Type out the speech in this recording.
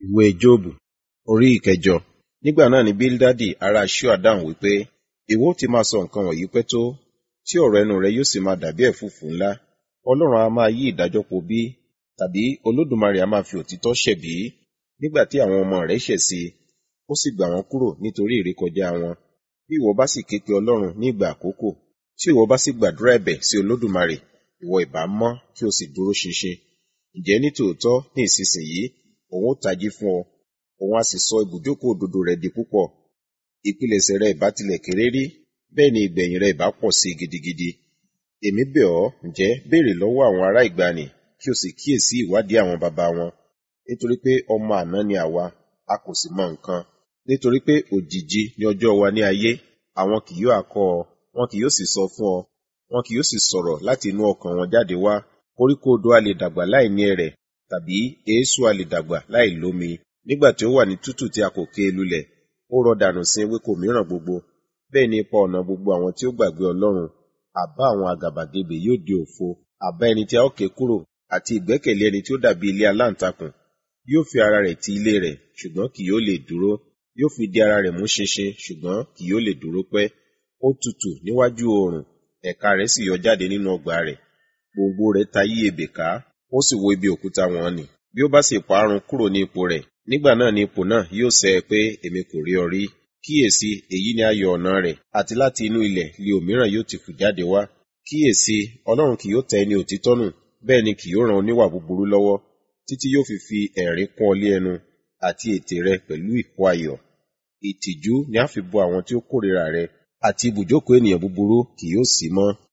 ìwé jóòbù orí ìkẹjọ nígbà náà ni bíldádì ará ṣúà dáhùn wípé ìwọ ó ti máa sọ nǹkan wọ̀nyí pẹ́ tó tí ọ̀rọ̀ ẹnu rẹ yóò sì máa dàbí ẹ̀fúùfù ńlá ọlọ́run a máa yí ìdájọ́ po bí tàbí olódùmarè a máa fi òtítọ́ ṣẹ̀bi nígbà tí àwọn ọmọ rẹ̀ ṣẹ̀ sí i ó sì gbà wọ́n kúrò nítorí ìrékọjá wọn bí ìwọ bá sì ké pe ọlọ́run ní ìgbà àkókò tí ìwọ bá sì gbàdúrà ẹ̀bẹ̀ sí olódùmarè ìwọ ìbá mọ́ kí o sì dúró ṣinṣin ǹjẹ́ ní tòótọ́ ní ìsinsìnyí òun ó tají fún ọ òun á sì sọ ibùjókòó òdodo rẹ di púpọ̀ ìpilẹ̀ṣẹ̀ rẹ ìbá tilẹ̀ kéré rí bẹ́ẹ̀ ni ìgbẹ̀yìn rẹ ìbá pọ̀ sí gidigidi èmi bẹ̀ ọ́ ǹjẹ́ béèrè lọ́wọ́ àwọn ará ìgbàanì kí o sì kíyèsí ìwádìí àwọn baba wọn nítorí pé ọmọ àná ni àwa a kò sì mọ nǹkan nítorí pé òjìji ni ọjọ́ wa ní ayé àwọn kì yóò akọ́ ọ wọn kì yóò sì sọ fún ọ wọn kì yóò sì sọ̀rọ̀ láti inú ọkàn wọn jáde wá koríko odò a lè dàgbà láì ní ẹrẹ̀ tàbí eéṣú a lè dàgbà láì lómi nígbà tí ó wà ní tútù tí a kò ké lulẹ̀ ó rọ dànù sí ewéko mìíràn gbogbo bẹ́ẹ̀ ni ipa ọ̀nà gbogbo àwọn tí ó gbàgbé ọlọ́run àbá àwọn àgàbàgebè yóò di òfo àbá ẹni tí a ó ké kúrò àti ìgbẹ́kẹ̀lé ẹni tí ó dàbí ilé aláǹtakùn yóò fi ara rẹ̀ ti ilé rẹ̀ ṣùgbọ́n kì yóò lè dúró yóò fi di ara rẹ̀ mú ṣinṣin ṣùgbọ́n kì yóò lè dúró pẹ́ ó tutù níwájú oòrùn ẹ̀ka rẹ̀ sì yọ jáde nínú ọgbà rẹ̀ gbòǹgbò rẹ̀ ta yí ebè ká ó sì wo ibi òkúta wọn nì bí ó bá sì parun kúrò ní ipò rẹ̀ nígbà náà ni ipò náà yóò sẹ ẹ pé èmi kò rí ọ rí kíyèsí èyí ni ayọ̀ ọ̀nà rẹ̀ àti láti inú ilẹ̀ li òmíràn yóò ti fù jáde wá kíyèsí ọlọ́run kì yóò tẹ ẹni òtítọ́ nù bẹ́ẹ̀ ni kì yóò ran oníwà búburú lọ́wọ́ títí yóò fi fi ẹ̀rín kún ọ lé ẹnu àti ètè rẹ pẹ̀lú ìkó ayọ̀ ìtìjú ni a fi bo àwọn tí ó kórìíra rẹ àti ibùjókòó ènìyàn búburú kì yóò sí mọ́